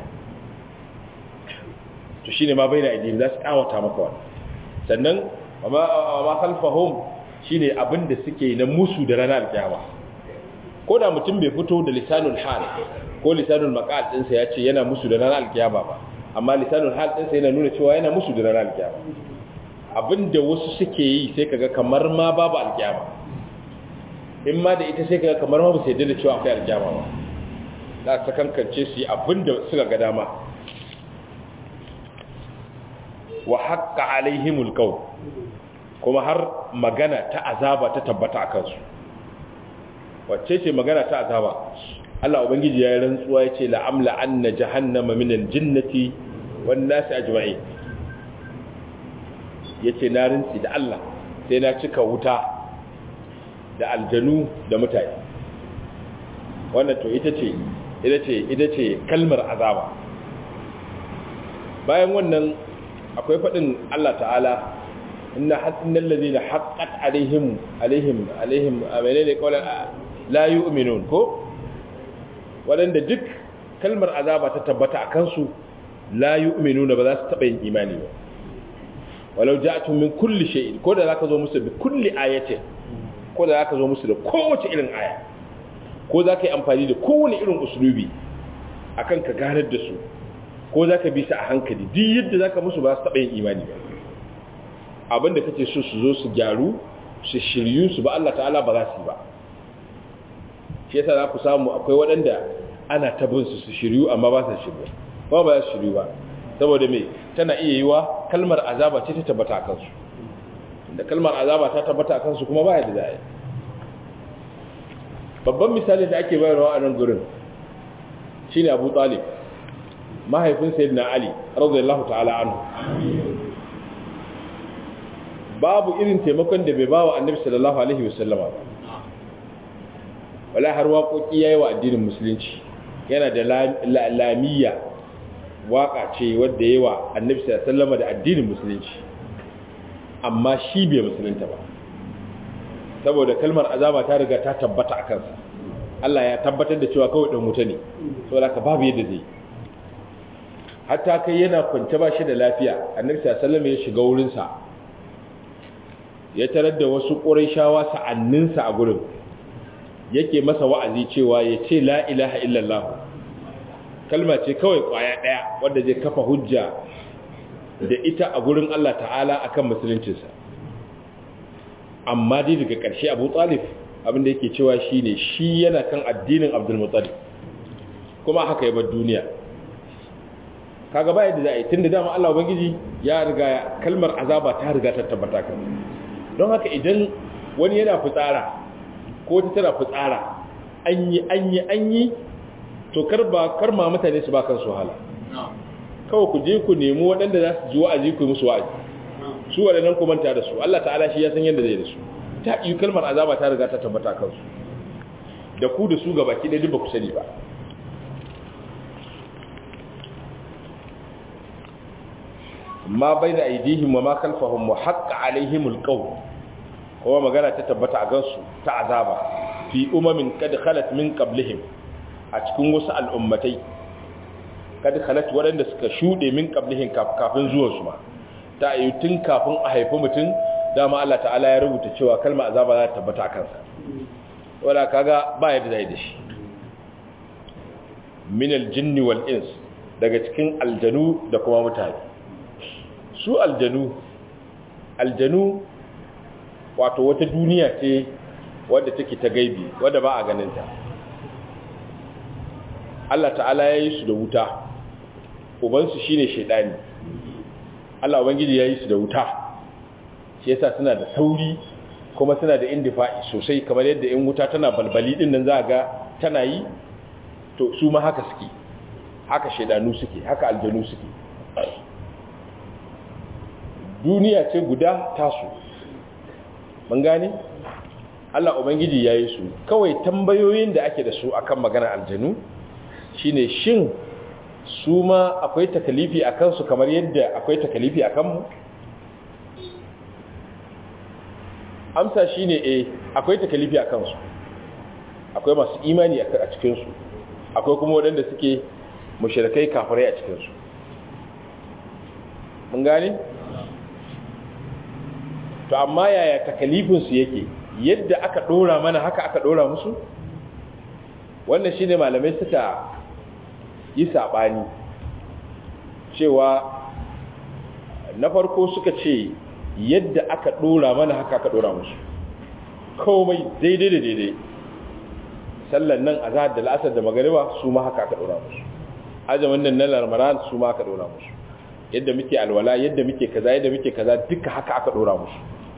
to shine ma bai da idin za su kawata maka wani sannan amma khalfahum shine abin da suke na musu da ranar alkiyama ko da mutum bai fito da lisanul hal ko lisanul maqal ɗinsa ya ce yana musu da ranar alkiyama ba amma lisanul hal ɗinsa yana nuna cewa yana musu da ranar alkiyama abin da wasu suke yi sai kaga kamar ma babu alkiyama in ma da ita sai kaga kamar ma ba su yadda da cewa akwai alkiyama ba za su kankance su yi abin da suka ga dama wa haƙƙa alaihimul qawl kuma har magana ta azaba ta tabbata a kansu wacce ce magana ta azaba Allah ubangiji ya yi rantsuwa ya ce la'amla anna jahannama minal jinnati wan nasi ajma'in yace na rantsi da Allah sai na cika wuta da aljanu da mutane wannan to ita ce ita ce ita ce kalmar azaba bayan wannan akwai faɗin Allah ta'ala inna innal ladina haqqat alaihim alaihim alaihim menene qawlan la yu'minun ko wadanda duk kalmar azaba ta tabbata akan su la yu'minuna ba za su taba yin imani ba walau ja'tum min kulli shay'in ko da zaka zo musu bi kulli ayatin ko da zaka zo musu da kowace irin aya ko zaka yi amfani da kowane irin uslubi akan ka ganar da su ko zaka bi su a hankali duk yadda zaka musu ba su taba yin imani ba abinda kake so su zo su gyaru su shiryu su ba Allah ta'ala ba za su yi ba shi yasa za ku samu akwai waɗanda ana tabin su su shiryu amma ba su shiryu ba ba su shiryu ba saboda me tana iya yiwa kalmar azaba ce ta tabbata a kansu da kalmar azaba ta tabbata a kansu kuma ba yadda za a yi babban misali da ake bayarwa a nan gurin shine Abu Talib mahaifin Sayyidina Ali radiyallahu ta'ala anhu babu irin taimakon da bai ba wa annabi sallallahu alaihi wasallama ba wala har waƙoƙi yayi wa addinin musulunci yana da lamiyya waƙa ce wadda yayi wa annabi sallallahu alaihi wasallama da addinin musulunci amma shi bai musulunta ba saboda kalmar azaba ta riga ta tabbata a kansa Allah ya tabbatar da cewa kawai dan wuta ne saboda ka babu yadda zai hatta kai yana kwance ba shi da lafiya annabi sallallahu alaihi wasallam ya shiga wurin sa ya tarar da wasu ƙurayshawa sa'anninsa a gurin yake masa wa'azi cewa ya ce la ilaha illallah kalma ce kawai ƙwaya ɗaya wadda zai kafa hujja da ita a gurin Allah ta'ala akan musuluncinsa amma dai daga ƙarshe abu talif abinda yake cewa shi ne shi yana kan addinin abdulmuttalib kuma haka ya bar duniya kaga baya da za a yi tun da dama Allah Ubangiji ya riga kalmar azaba ta riga ta tabbata kan don haka idan wani yana fitsara ko ta tana fitsara an yi an yi an yi to kar ba kar ma mutane su ba kan su hala kawai ku je ku nemi waɗanda za su ji wa'azi ku yi musu wa'azi su waɗannan ku manta da su Allah ta'ala shi ya san yadda zai da su ta yi kalmar azaba ta riga ta tabbata kansu da ku da su gabaki ɗaya duk ba ku sani ba ma bai da aidihim wa ma kalfahum wa haqqa alaihimul qawl kuma magana ta tabbata a gansu ta azaba fi umamin kad khalat min qablihim a cikin wasu al'ummatai kad khalat waɗanda suka shuɗe min qablihim kafin zuwan su ma ta yi tun kafin a haifi mutum dama Allah ta'ala ya rubuta cewa kalma azaba za ta tabbata a kansa wala kaga ba yadda zai da shi min aljinni wal ins daga cikin aljanu da kuma mutane su aljanu aljanu wato wata duniya ce wadda take ta gaibi wadda ba a ganinta Allah ta'ala ya yi su da wuta ubansu shine shaidani Allah ubangiji ya yi su da wuta shi yasa suna da sauri kuma suna da indifa'i sosai kamar yadda in wuta tana balbali din nan za ga tana yi to su ma haka suke haka shaidanu suke haka aljanu suke duniya ce guda tasu mun gane Allah ubangiji ya yi su kawai tambayoyin da ake da su akan magana aljanu shine shin su ma akwai takalifi a kansu kamar yadda akwai takalifi a kanmu amsa shine eh akwai takalifi a kansu akwai masu imani a cikinsu akwai kuma waɗanda suke mushrikai kafirai a cikinsu mun gane to amma yaya takalifin su yake yadda aka dora mana haka aka dora musu wannan shine malamai suka yi sabani cewa na farko suka ce yadda aka dora mana haka aka dora musu komai daidai da daidai sallan nan azhar da la'asar da magariba su ma haka aka dora musu azumin nan na larmaran su ma aka dora musu yadda muke alwala yadda muke kaza yadda muke kaza duka haka aka dora musu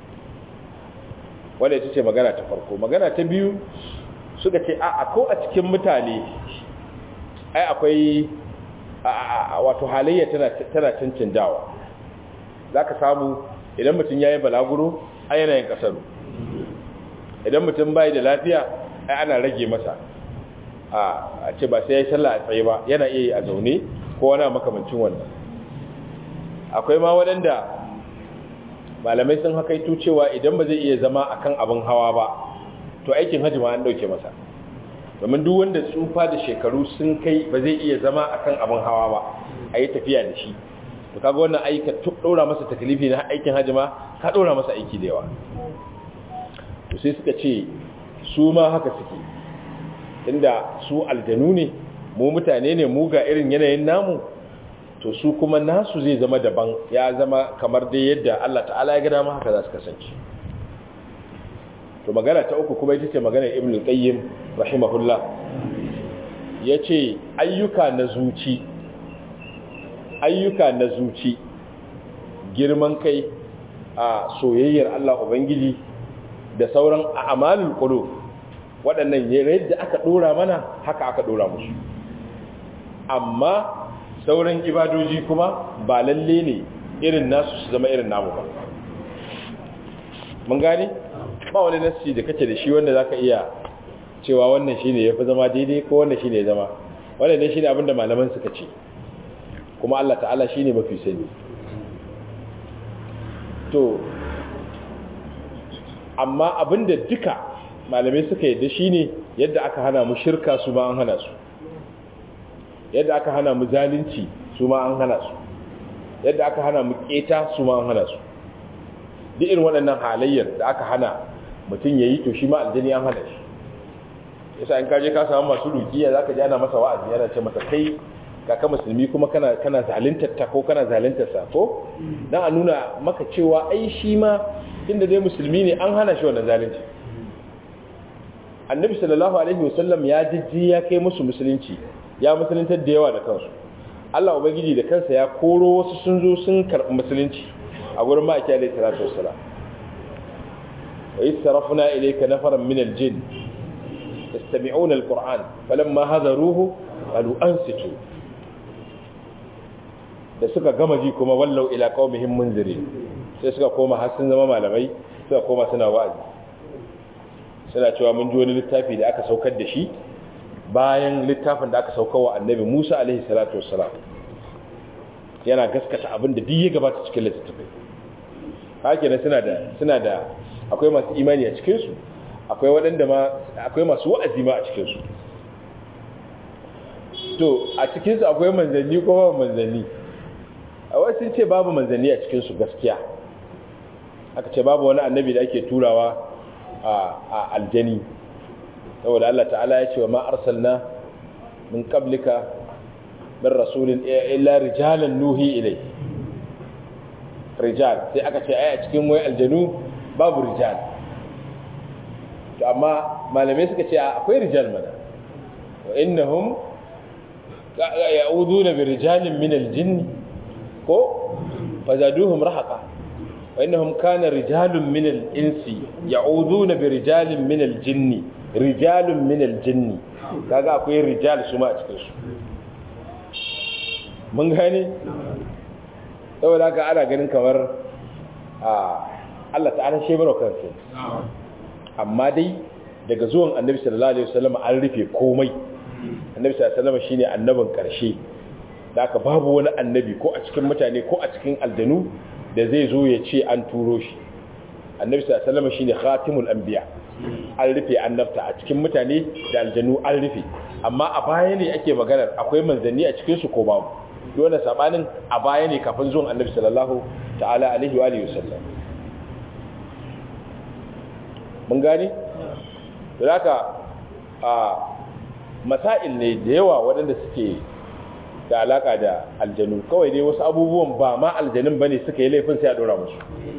wanda ita ce magana ta farko magana ta biyu suka ce a ko a cikin mutane ai akwai wato halayya tana tana cancanjawa zaka samu idan mutum yayi balaguro ai yana yin kasaru idan mutum bai da lafiya ai ana rage masa a ce ba sai yayi sallah a tsaye ba yana iya yi a zaune ko wani makamancin wannan akwai ma waɗanda malamai sun hakaito cewa idan ba zai iya zama akan abin hawa ba to aikin hajji ma an dauke masa domin duk wanda tsufa da shekaru sun kai ba zai iya zama akan abin hawa ba a yi tafiya da shi to kaga wannan aika ɗora masa takalifi na aikin hajji ma ka ɗora masa aiki da yawa to sai suka ce su ma haka suke inda su aljanu ne mu mutane ne mu ga irin yanayin namu to su kuma nasu zai zama daban ya zama kamar dai yadda Allah ta'ala ya ga dama haka za su kasance to magana ta uku kuma ita ce magana ibn qayyim rahimahullah yace ayyuka na zuci ayyuka na zuci girman kai a soyayyar Allah ubangiji da sauran a'malul qulub waɗannan yadda aka dora mana haka aka dora musu amma sauran ibadoji kuma ba lalle ne irin nasu su zama irin namu ba mun gani ba wani nasi da kace da shi wanda zaka iya cewa wannan shine yafi zama daidai ko wannan shine ya zama wannan ne shine abinda malaman suka ce kuma Allah ta'ala shine mafi sani to amma abinda duka malamai suka yadda shine yadda aka hana mu shirka su ba an hana su yadda aka hana mu zalunci su ma an hana su yadda aka hana mu keta su ma an hana su duk irin waɗannan halayyar da aka hana mutum ya yi to shi ma aljani an hana shi yasa in kaje ka samu masu rukiya za ka ji ana masa wa'azi yana ce masa kai kaka musulmi kuma kana kana zaluntar ta ko kana zaluntar sa ko dan a nuna maka cewa ai shi ma inda dai musulmi ne an hana shi wannan zalunci annabi sallallahu alaihi wasallam ya jijji ya kai musu musulunci ya musuluntar da yawa da kansu Allah ubangiji da kansa ya koro wasu sun zo sun karɓi musulunci a gurin ma'aiki alaihi salatu wassalam wa yasrafuna ilayka nafaran min al-jinn yastami'una al-qur'an falamma hadaruhu qalu ansitu da suka gama ji kuma wallau ila qaumihim munziri sai suka koma har sun zama malamai suka koma suna wa'azi suna cewa mun ji wani littafi da aka saukar da shi bayan littafin da aka sauka wa annabi Musa alaihi salatu wassalam yana gaskata abin da duk ya gabata cikin littafin haka ne suna da suna da akwai masu imani a cikin su akwai waɗanda ma akwai masu wa'azi ma a cikin su to a cikin su akwai manzanni ko babu manzanni a wasu ce babu manzanni a cikin su gaskiya aka ce babu wani annabi da ake turawa a aljani saboda Allah ta'ala ya ce wa ma arsalna min qablika min rasulin illa rijalan nuhi ilai rijal sai aka ce ai a cikin wai aljanu babu rijal to amma malamai suka ce akwai rijal mana wa innahum ya'uduna bi rijalin min aljinn ko fazaduhum rahaqa wa innahum kana rijalun min al-insi ya'uduna bi rijalin min al-jinni rijalun min al-jinni kaga akwai rijal su ma a cikin su mun gane saboda haka ana ganin kamar a Allah ta'ala shi baro kansa amma dai daga zuwan annabi sallallahu alaihi wasallam an rufe komai annabi sallallahu alaihi wasallam shine annabin karshe da aka babu wani annabi ko a cikin mutane ko a cikin aljanu da zai zo ya ce an turo shi annabi sallallahu alaihi wasallam shine khatimul anbiya an rufe annabta a cikin mutane da aljanu an rufe amma a baya ne ake maganar akwai manzanni a cikin su ko babu dole sabanin a baya ne kafin zuwan annabi sallallahu ta'ala alaihi wa alihi wasallam mun gane da haka a masail ne da yawa waɗanda suke da alaka da aljanu kawai dai wasu abubuwan ba ma aljanun bane suka yi laifin sai a dora musu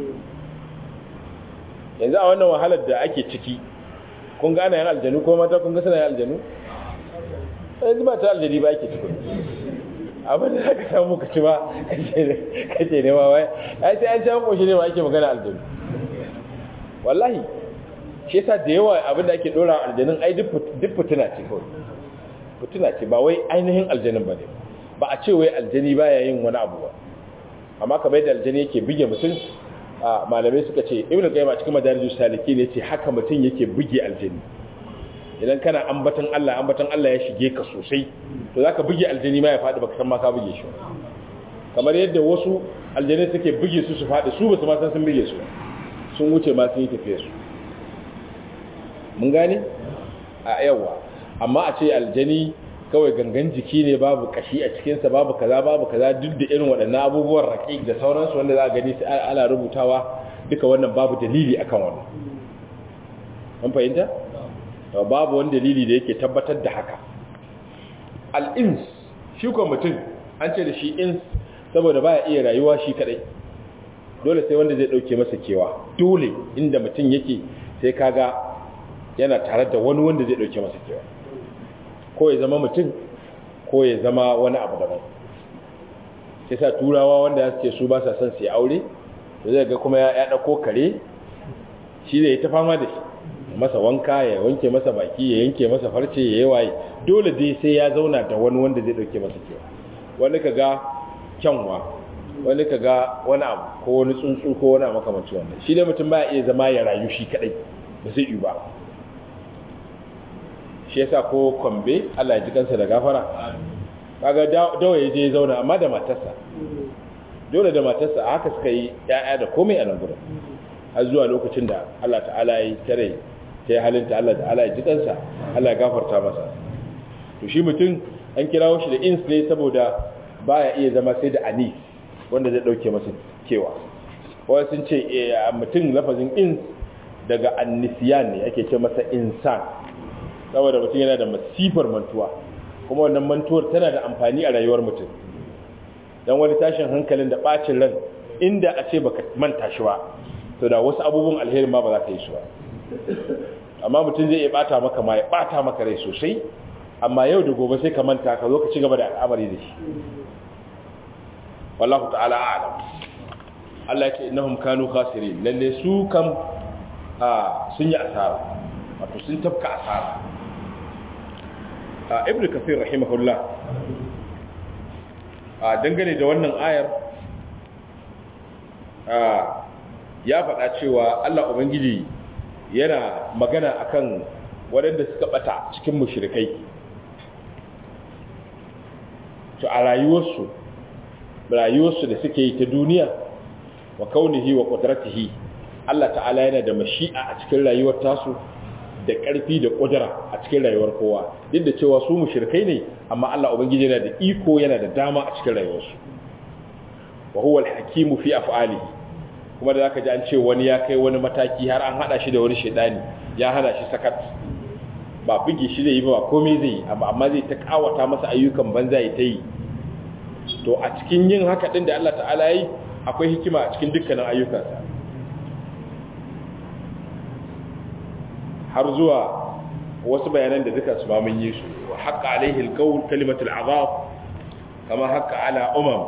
yanzu a wannan wahalar da ake ciki kun ga ana yin aljanu ko mata kun ga suna yin aljanu yanzu ba ta aljani ba ake ciki abin da aka samu ka ci ba kace ne ma wai ai sai an ci an koshi ne ma ake magana aljanu wallahi shi yasa da yawa abin da ake dora aljanun ai duk fitina ce kawai fitina ce ba wai ainihin aljanin ba ne ba a ce wai aljani baya yin wani abu ba amma kamar yadda aljani yake buge mutum a malamai suka ce ibnu qayyim a cikin madarijus saliki ne ce haka mutum yake buge aljani idan kana ambatan Allah ambatan Allah ya shige ka sosai to zaka buge aljani ma ya fadi baka san ma ka buge shi kamar yadda wasu aljani suke buge su su fadi su ba su ma san sun buge su sun wuce ma sun yi tafiya su mun gane a yawa amma a ce aljani kawai gangan jiki ne babu kashi a cikinsa babu kaza babu kaza duk da irin waɗannan abubuwan raƙiƙ da sauransu wanda za a gani sai ana rubutawa duka wannan babu dalili akan wannan mun fahimta babu wani dalili da yake tabbatar da haka al-ins shi ko mutum an ce da shi ins saboda baya iya rayuwa shi kadai dole sai wanda zai dauke masa kewa dole inda mutum yake sai kaga yana tare da wani wanda zai dauke masa kewa ko ya zama mutum ko ya zama wani abu daban sai sa turawa wanda ya ce su ba sa son su yi aure to zai ga kuma ya dauko kare shi zai ta fama da shi masa wanka ya wanke masa baki ya yanke masa farce ya yi waye dole dai sai ya zauna da wani wanda zai dauke masa kewa wani ka ga kyanwa wani ka ga wani abu ko wani tsuntsu ko wani makamancin wannan shi dai mutum ba iya zama ya rayu shi kadai ba zai yi ba shi yasa ko kwambe Allah ya ji kansa da gafara kaga dawa ya je zauna amma da matarsa dole da matarsa a haka suka yi ya'ya da komai a nan gurin har zuwa lokacin da Allah ta'ala ya tare ta halinta Allah ta'ala ya ji kansa Allah ya gafarta masa to shi mutum an kirawo shi da ins ne saboda baya iya zama sai da anis wanda zai dauke masa kewa wani sun ce mutum lafazin ins daga annisiyan ne ake ce masa insan saboda mutum yana da masifar mantuwa kuma wannan mantuwar tana da amfani a rayuwar mutum don wani tashin hankalin da bacin ran inda a ce baka manta shi ba to da wasu abubuwan alheri ma ba za ka yi su ba amma mutum zai iya bata maka ma ya bata maka rai sosai amma yau da gobe sai ka manta ka zo ka ci gaba da al'amari da shi wallahu ta'ala a'lam Allah ya ce innahum kanu khasirin lalle su kam a sun yi asara wato sun tafka asara a ibnu kafir rahimahullah a dangane da wannan ayar a ya faɗa cewa Allah ubangiji yana magana akan waɗanda suka bata cikin mushrikai to a rayuwarsu rayuwarsu da suke yi ta duniya wa kaunihi wa qudratihi Allah ta'ala yana da mashi'a a cikin rayuwar tasu da ƙarfi da ƙudura a cikin rayuwar kowa duk da cewa su mushrikai ne amma Allah ubangiji yana da iko yana da dama a cikin rayuwarsu wa huwa al-hakimu fi af'alihi kuma da zaka ji an ce wani ya kai wani mataki har an hada shi da wani shedani ya hana shi sakat ba buge shi zai yi ba komai zai yi amma amma zai ta kawata masa ayyukan banza ya ta yi to a cikin yin haka din da Allah ta'ala yi akwai hikima a cikin dukkanin ayyukansa har zuwa wasu bayanan da duka su ba mun yi su wa haqqa alaihi alqawl kalimatul azab kama haqqa ala umam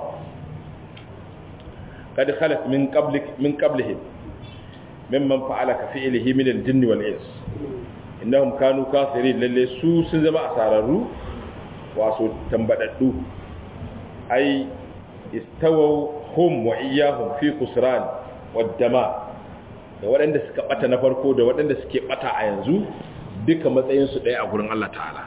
kad khalat min qablik min qablihim mimman fa'ala ka fi'lihi min al-jinn wal ins innahum kanu kafirin lalle su sun zama asararru waso tambadaddu ai istawaw hum wa iyyahum fi kusran wad dama da waɗanda suka bata na farko da waɗanda suke bata a yanzu duka matsayin su ɗaya a gurin Allah ta'ala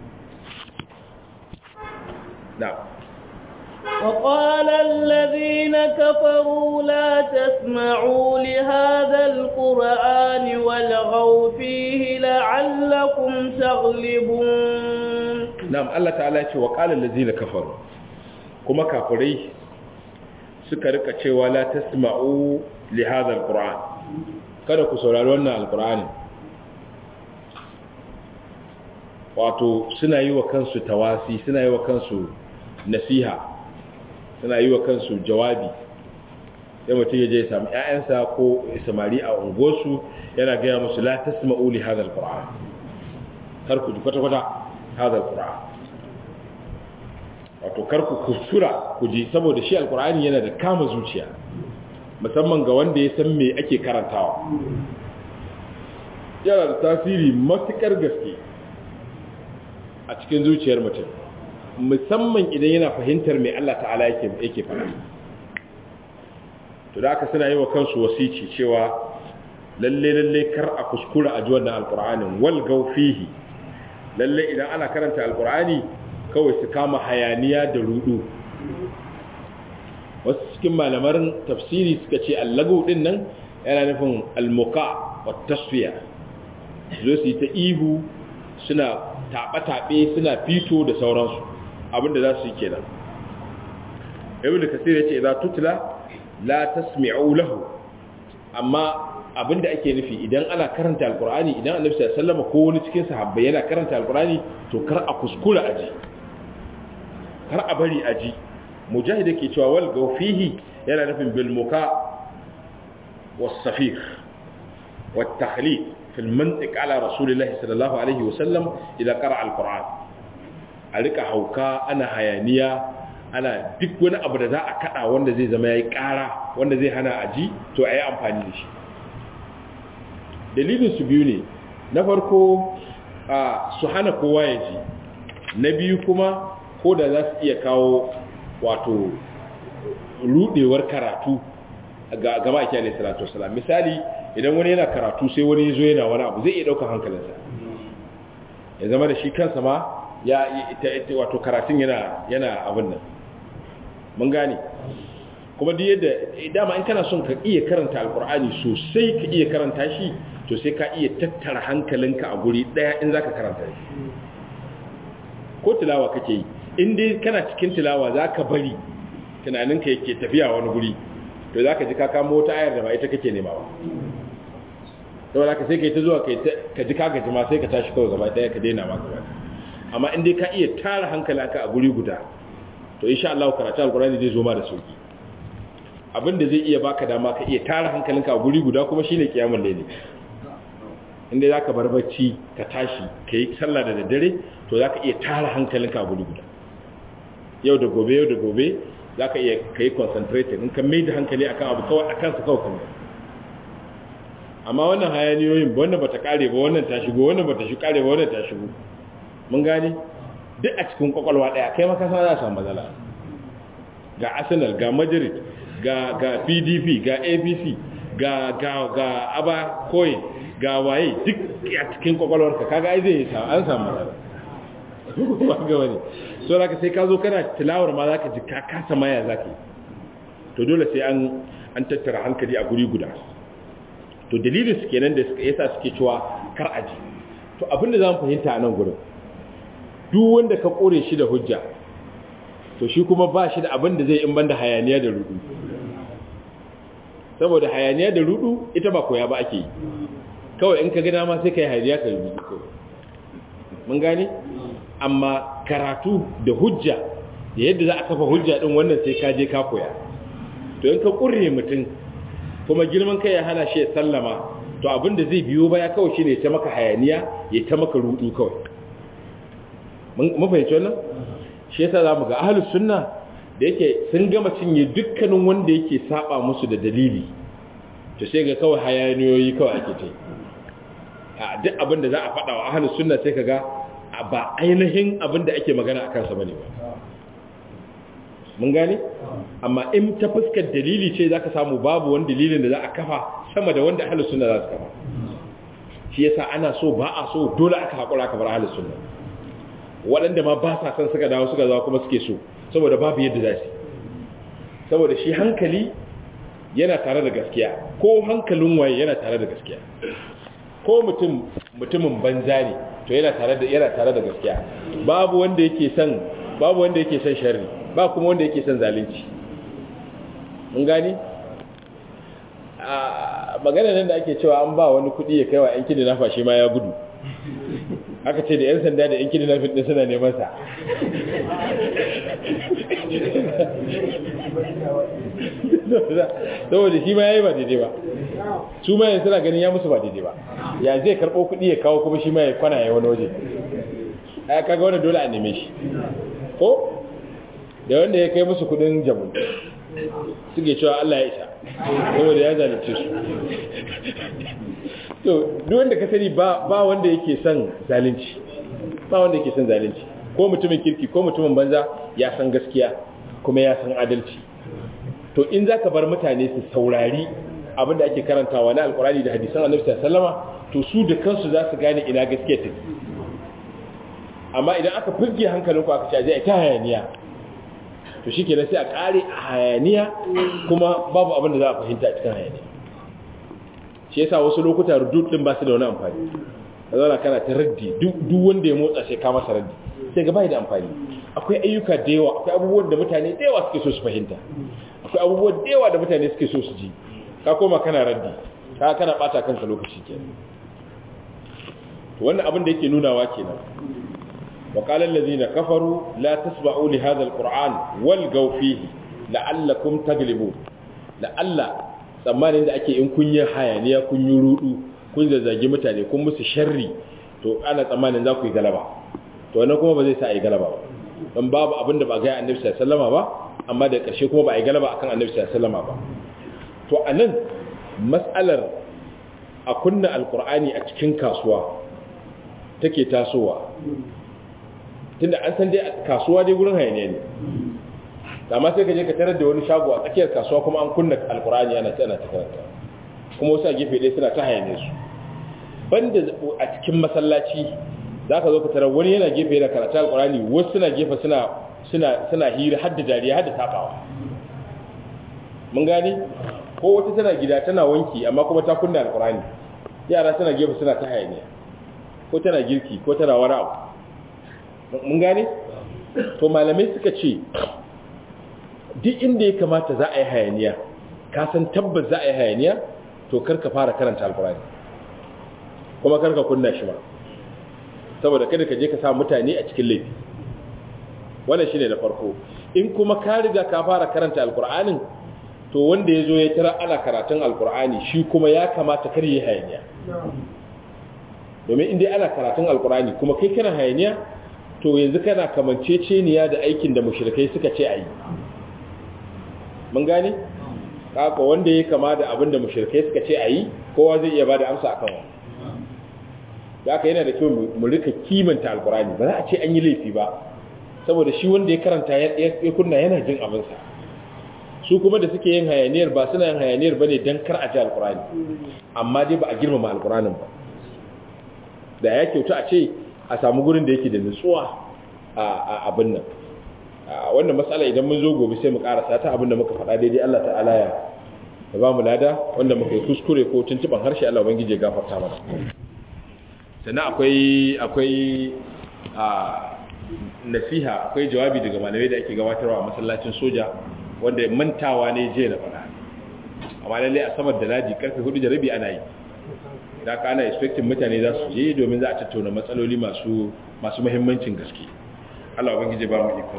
na'am وقال الذين كفروا لا تسمعوا لهذا القرآن والغوا فيه لعلكم تغلبون نعم الله تعالى يقول وقال الذين كفروا كما كافري suka rika cewa la tasma'u li hadha alquran kada ku saurari wannan alqur'ani wato suna yi wa kansu tawasi suna yi wa kansu nasiha suna yi wa kansu jawabi sai mutum ya je ya samu ƴaƴansa ko samari a unguwarsu yana gaya musu la tasma'u li hadha alquran kar ku ji kwata kwata hadha alquran wato kar ku kuskura ku ji saboda shi alqur'ani yana da kama zuciya musamman ga wanda ya san me ake karantawa yana da tasiri matukar gaske a cikin zuciyar mutum musamman idan yana fahimtar mai Allah ta'ala yake yake faɗa to da aka suna yi wa kansu wasici cewa lalle lalle kar a kuskura a ji wannan alqur'anin wal gaufihi lalle idan ana karanta alqur'ani kawai su kama hayaniya da rudu wasu cikin malamarin tafsiri suka ce allagu din nan yana nufin almuka wa tasfiya zo su yi ta ihu suna taɓe-taɓe suna fito da sauransu abinda za su yi kenan ibn kasir ya ce idan tutula la tasmi'u lahu amma abinda ake nufi idan ana karanta alqur'ani idan annabi sallallahu alaihi wasallam ko wani cikin sahabbai yana karanta alqur'ani to kar a kuskura aji kar a bari aji mujahid yake cewa wal gawfihi yana nufin bil muka was safir wat takhlid fi al mantiq ala rasulillahi sallallahu alaihi wasallam idan qara alqur'an a rika hauka ana hayaniya ana duk wani abu da za a kada wanda zai zama yayi kara wanda zai hana aji to ayi amfani da shi dalilin su biyu ne na farko su hana kowa ya ji na biyu kuma ko da za su iya kawo wato rudewar karatu ga gama ake alai salatu wasalam misali idan wani yana karatu sai wani zo yana wani abu zai iya daukar hankalinsa ya zama da shi kansa ma ya wato karatun yana yana abin nan mun gane kuma duk yadda dama in kana son ka iya karanta alkur'ani sosai ka iya karanta shi to sai ka iya tattara hankalinka a guri daya in zaka karanta shi ko tilawa kake yi in dai kana cikin tilawa zaka bari tunaninka yake tafiya wani guri to zaka ji ka kamo wata ayar da ba ita kake nema ba saboda ka sai kai ta zuwa kai ka ji ka gaji ma sai ka tashi kawai gaba daya ka daina ma gaba amma in dai ka iya tara hankalinka a guri guda to insha Allah karatu alkurani zai zo ma da sauki abinda zai iya baka dama ka iya tara hankalinka a guri guda kuma shine kiyamul layli inda zaka bar bacci ka tashi kai sallah da daddare to zaka iya tara hankalinka a guri guda yau da gobe yau da gobe zaka iya kai concentrated in ka mai da hankali akan abu kawai akan su kawai kuma amma wannan hayaniyoyin ba wannan bata kare ba wannan ta shigo wannan bata shi kare ba wannan ta shigo mun gane duk a cikin kwakwalwa daya kai maka sana za a samu matsala ga arsenal ga madrid ga ga pdp ga apc ga ga ga aba coin ga waye duk a cikin kwakwalwarka kaga ai zai samu an samu matsala ba ga wani so da ka sai ka zo kana tilawar ma zaka ji ka kasa maya zaka to dole sai an an tattara hankali a guri guda to dalilin su kenan da yasa suke cewa kar aji to abinda zamu fahimta a nan gurin duk wanda ka kore shi da hujja to shi kuma ba shi da abin da zai in banda hayaniya da rudu saboda hayaniya da rudu ita ba koya ba ake yi kawai in ka gina ma sai ka yi hayaniya ka rudu kawai mun gane amma karatu da hujja da yadda za a kafa hujja din wannan sai ka je ka koya to in ka kurre mutum kuma girman kai ya hana shi ya sallama to abin da zai biyo baya kawai shine ya ta maka hayaniya ya ta maka rudu kawai mun fahimci wannan shi yasa zamu ga ahlus sunna da yake sun gama cinye dukkanin wanda yake saba musu da dalili to sai ga kawai hayaniyoyi kawai ake ta a duk abin da za a faɗa wa ahlus sunna sai kaga ba ainihin abin da ake magana akan sa bane ba mun gane amma in ta fuskar dalili ce zaka samu babu wani dalilin da za a kafa sama da wanda ahlus sunna za su kafa shi yasa ana so ba a so dole aka hakura aka bar ahlus sunna waɗanda ma ba sa son suka dawo suka zawo kuma suke so saboda babu yadda za su saboda shi hankali yana tare da gaskiya ko hankalin waye yana tare da gaskiya ko mutum mutumin banza ne to yana tare da yana tare da gaskiya babu wanda yake son babu wanda yake son sharri ba kuma wanda yake son zalunci mun gane a magana nan da ake cewa an ba wani kuɗi ya kai wa yanki da nafa shi ma ya gudu aka ce da 'yan sanda da 'yan kidnapping din suna neman sa saboda shi ma ya yi ba daidai ba su ma yanzu suna ganin ya musu ba daidai ba ya zai karɓo kuɗi ya kawo kuma shi ma ya kwana ya wani waje ya kaga wani dole a neme shi ko da wanda ya kai musu kuɗin jamu suke cewa Allah ya isa saboda ya zalunce su to duk wanda ka sani ba ba wanda yake son zalunci ba wanda yake son zalunci ko mutumin kirki ko mutumin banza ya san gaskiya kuma ya san adalci to in zaka bar mutane su saurari abinda ake karantawa na alkurani da hadisan annabi sallallahu to su da kansu za su gane ina gaskiya take amma idan aka fizge hankalinku aka ce a ta hayaniya to shikenan sai a kare a hayaniya kuma babu abin da za a fahimta a cikin hayaniya shi yasa wasu lokuta rudud din ba su da wani amfani ka zauna kana ta raddi duk wanda ya motsa sai ka masa raddi sai ga bai da amfani akwai ayyuka da yawa akwai abubuwan da mutane da yawa suke so su fahimta akwai abubuwan da yawa da mutane suke so su ji ka koma kana raddi ka kana bata kanka lokaci kenan to wannan abin da yake nunawa kenan wa qala allazina kafaru la tasma'u li hadha alquran walgaw fihi la'allakum taglibun la'alla tsammanin da ake in kun yi hayaniya kun yi rudu kun zazzagi mutane kun musu sharri to ana tsammanin za ku yi galaba to wannan kuma ba zai sa a yi galaba ba don babu abin da ba ga annabi sallallahu alaihi wasallam ba amma da ƙarshe kuma ba a yi galaba akan annabi sallallahu alaihi wasallam ba to anan mas'alar a kunna alqur'ani a cikin kasuwa take tasowa tunda an san dai kasuwa dai gurin hayaniya ne amma sai ka je ka tarar da wani shago a tsakiyar kasuwa kuma an kunna alkur'ani ana ta ana ta karanta kuma wasu a gefe ɗaya suna ta hayane su banda a cikin masallaci za ka zo ka tarar wani yana gefe yana karanta alkur'ani wasu suna gefe suna suna suna hira hadda dariya hadda tafawa mun gane ko wata tana gida tana wanki amma kuma ta kunna alkur'ani yara suna gefe suna ta hayaniya ko tana girki ko tana wani abu mun gane to malamai suka ce duk inda ya kamata za a yi hayaniya ka san tabbas za a yi hayaniya to karka fara karanta alkurani kuma karka kunna shi ba saboda kada ka je ka sa mutane a cikin laifi wannan shine da farko in kuma ka riga ka fara karanta alkur'anin to wanda ya zo ya tara ana karatun alkur'ani shi kuma ya kamata kar yi hayaniya domin inda ana karatun alkur'ani kuma kai kana hayaniya to yanzu kana kamanceceniya da aikin da mushrikai suka ce a yi mun gane kaka wanda ya kama da abin da mushrikai suka ce a yi kowa zai iya bada amsa akan wa da aka yana da kyau mu rika kimanta alkurani ba za a ce an yi laifi ba saboda shi wanda ya karanta ya kunna yana jin abinsa su kuma da suke yin hayaniyar ba suna yin hayaniyar ba ne don kar a ji alkurani amma dai ba a girmama alkuranin ba da ya kyauta a ce a samu gurin da yake da nutsuwa a abin nan wannan matsala idan mun zo gobe sai mu karasa ta abinda muka faɗa daidai Allah ta'ala ya ya ba mu lada wanda muka yi kuskure ko tuntuban harshe Allah ubangiji ya gafarta mana sannan akwai akwai a nasiha akwai jawabi daga malamai da ake gabatarwa a masallacin soja wanda mantawa ne je na faɗa amma lalle a samar da ladi karfe hudu da rabi ana yi da aka ana expecting mutane za su je domin za a tattauna matsaloli masu masu muhimmancin gaske Allah ubangiji ba mu ikon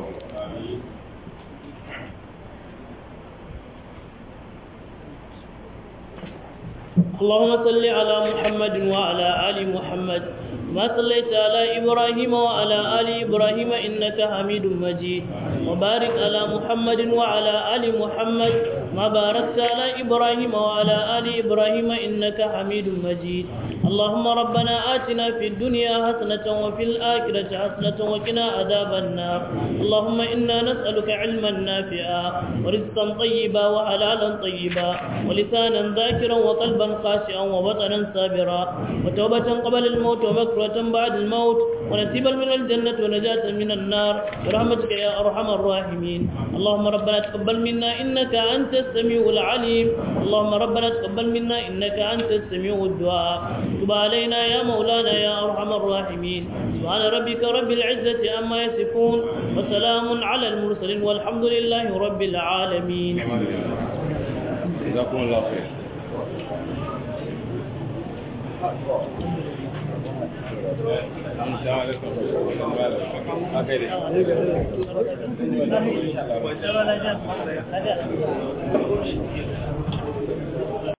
اللهم صل على محمد وعلى آل محمد ما صليت على إبراهيم وعلى آل إبراهيم إنك حميد مجيد وبارك على محمد وعلى آل محمد ما باركت على إبراهيم وعلى آل إبراهيم إنك حميد مجيد اللهم ربنا آتنا في الدنيا حسنة وفي الآخرة حسنة وقنا عذاب النار اللهم إنا نسألك علما نافعا ورزقا طيبا وحلالا طيبا ولسانا ذاكرا وقلبا خاشعا وبطنا صابرا وتوبة قبل الموت ومكرة بعد الموت ونسيبا من الجنة ونجاة من النار برحمتك يا أرحم الراحمين اللهم ربنا تقبل منا إنك أنت السميع العليم اللهم ربنا تقبل منا إنك أنت السميع الدعاء تب علينا يا مولانا يا أرحم الراحمين سبحان ربك رب العزة أما يصفون وسلام على المرسلين والحمد لله رب العالمين جزاكم الله خير Thank you. Thank you.